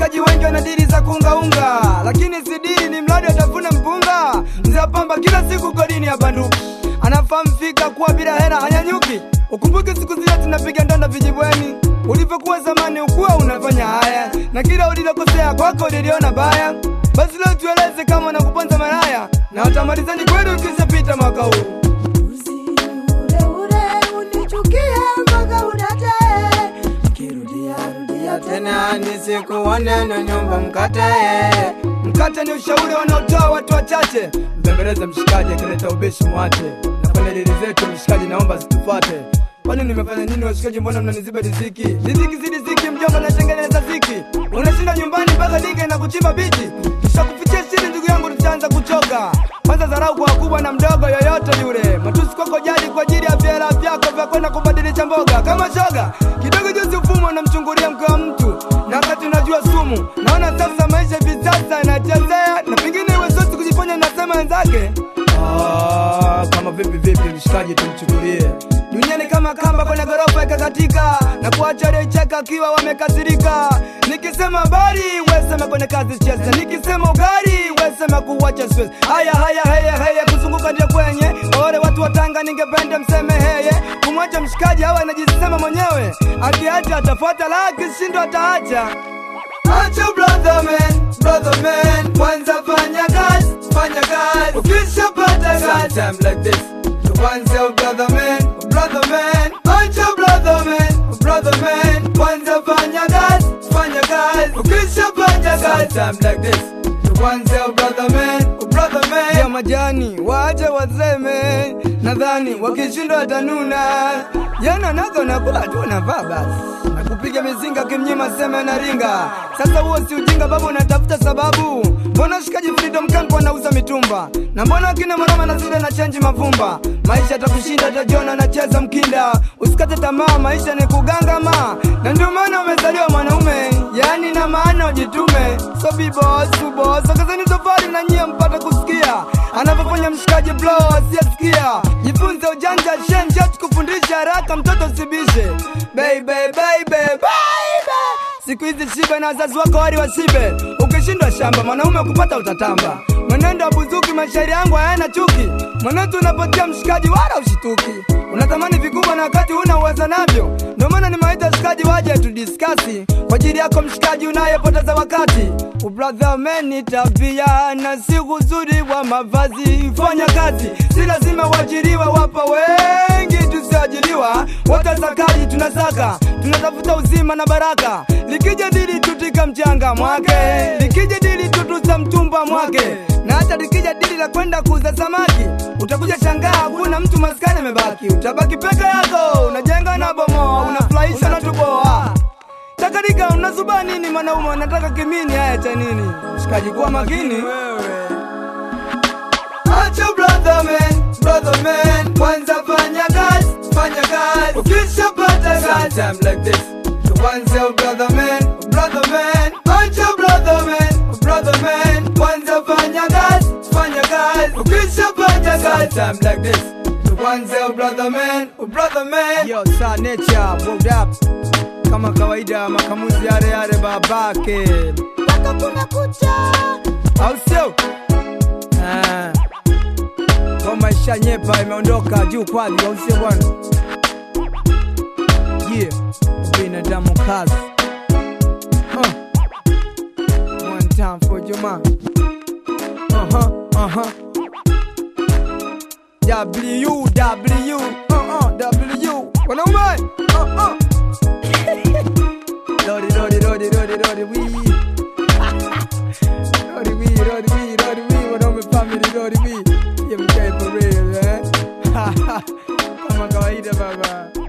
washikaji wengi wana dili za kuungaunga, lakini si dili, ni mradi atafune mpunga. Mzee wa pamba kila siku kodini ya banduki, anafahamu fika kuwa bila hela hanyanyuki. Ukumbuke siku zile tunapiga ndonda vijibweni, ulivyokuwa zamani ukuwa unafanya haya, na kila ulilokosea kwako liliona baya. Basi leo tueleze kama nakuponza maraya na watamalizani kweli ukishapita mwaka huu. Uzi ule ule unichukie mpaka udatae, kirudia rudia tena nisikuone na nyumba mkatae. Mkate ni ushauri wanaotoa watu wachache. Mbembeleze mshikaji akileta ubishi mwache, na kwenye dili zetu mshikaji naomba zitufuate. Kwani nimefanya nini washikaji, mbona mnaniziba riziki? Riziki si riziki, mjomba natengeneza ziki. Unashinda nyumbani mpaka dige na kuchimba bichi, tushakufichia siri ndugu yangu, tutaanza kuchoka. Kwanza dharau kwa wakubwa na mdogo yoyote yule, matusi kwako jadi kwa ajili ya vyela vyako vya kwenda kubadilisha mboga kama shoga. Kidogo juzi ufumo unamchungulia mke wa mtu, na wakati unajua sumu. Naona sasa maisha hivi sasa yanachezea, na pengine iwe sosi kujifanya nasema wenzake. Ah, kama vipi vipi, mshikaji tumchukulie duniani kama kamba kwenye ghorofa ikakatika na kuacha aliyecheka akiwa wamekasirika. Nikisema habari wesema kwenye kazi cheza, nikisema ugali wesema kuwacha siwezi. Haya haya haya haya, kuzunguka ndio kwenye kwa wale watu wa Tanga, ningependa mseme heye, kumwacha mshikaji hawa anajisema mwenyewe, akiacha atafuata, la akishindwa ataacha. Acha brother man, brother man, kwanza fanya kazi, fanya kazi, ukishapata kazi, time like this kwanza brother man, brother man, acha brother man, brother man, kwanza fanya kazi, fanya kazi, ukishapata kazi, time like this kwanza brother man, brother man, ya majani waje waseme, nadhani wakishindwa watanuna, jana nago nakula tu navaa basi na kupiga mizinga kimnyima sema na ringa. Sasa huo si ujinga babu, unatafuta sababu. Mbona shikaji Freedom Camp wanauza mitumba, na mbona akina mwanama na zile na chenji mavumba? Maisha atakushinda, tajiona anacheza mkinda. Usikate tamaa, maisha ni kugangama, na ndio maana umezaliwa mwanaume, yani na maana ujitume. So be boss, be boss, ongezeni tofali na nyie mpate kusikia anavyofanya mshikaji blow asiyesikia. Jifunze ujanja shenje, tukufundisha haraka, mtoto usibishe. Baby, baby, baby. Siku hizi shibe na wazazi wako wali wasibe. Ukishindwa shamba, mwanaume kupata utatamba. Mwenendo wa buzuki, mashairi yangu hayana chuki. Mwenendo unapotia mshikaji, wala ushituki. Unatamani vikubwa na wakati huna uweza navyo, ndio maana nimewaita shikaji waje tudiskasi kwa ajili yako mshikaji unayepoteza wakati. Ubradha meni tabia na si uzuri wa mavazi, fanya kazi, si lazima uajiriwe. Wapo wengi tusioajiriwa, wote sakaji tunasaka, tunatafuta uzima na baraka. Likija dili tutika mchanga mwake, likija dili tutusa mtumba mwake, na hata likija dili la kwenda kuuza samaki, utakuja shangaa hakuna mtu maskani amebaki. Utabaki peke yako, unajenga na bomoa, unafurahisha na tuboa Takarika unazuba nini mwanaume, unataka kimini? Haya cha nini? Shikaji, kuwa makini wewe. Acha brother man, brother man, kwanza fanya kazi, fanya kazi, ukishapata kazi, time like this, kwanza brother man, brother man, acha brother man, brother man, kwanza fanya kazi, fanya kazi, ukishapata kazi, time like this, kwanza brother man, brother man, yo sa nature, moved up kama kawaida, makamuzi yale yale babake, mpaka kuna kucha au sio? Ah. Ngoma ishanyepa imeondoka juu kwali, au sio bwana? Yeah, binadamu kazi. Uh. One time for Juma. Uh-huh, uh-huh. W, W, uh-uh, W. Wanaume, uh-uh. Lordy, lordy, lordy, lordy, lordy, we. Lordy, we, lordy, we, lordy, we. Wanaume family, lordy, we. Yeah, mkae for real, eh? Kama kawaida baba.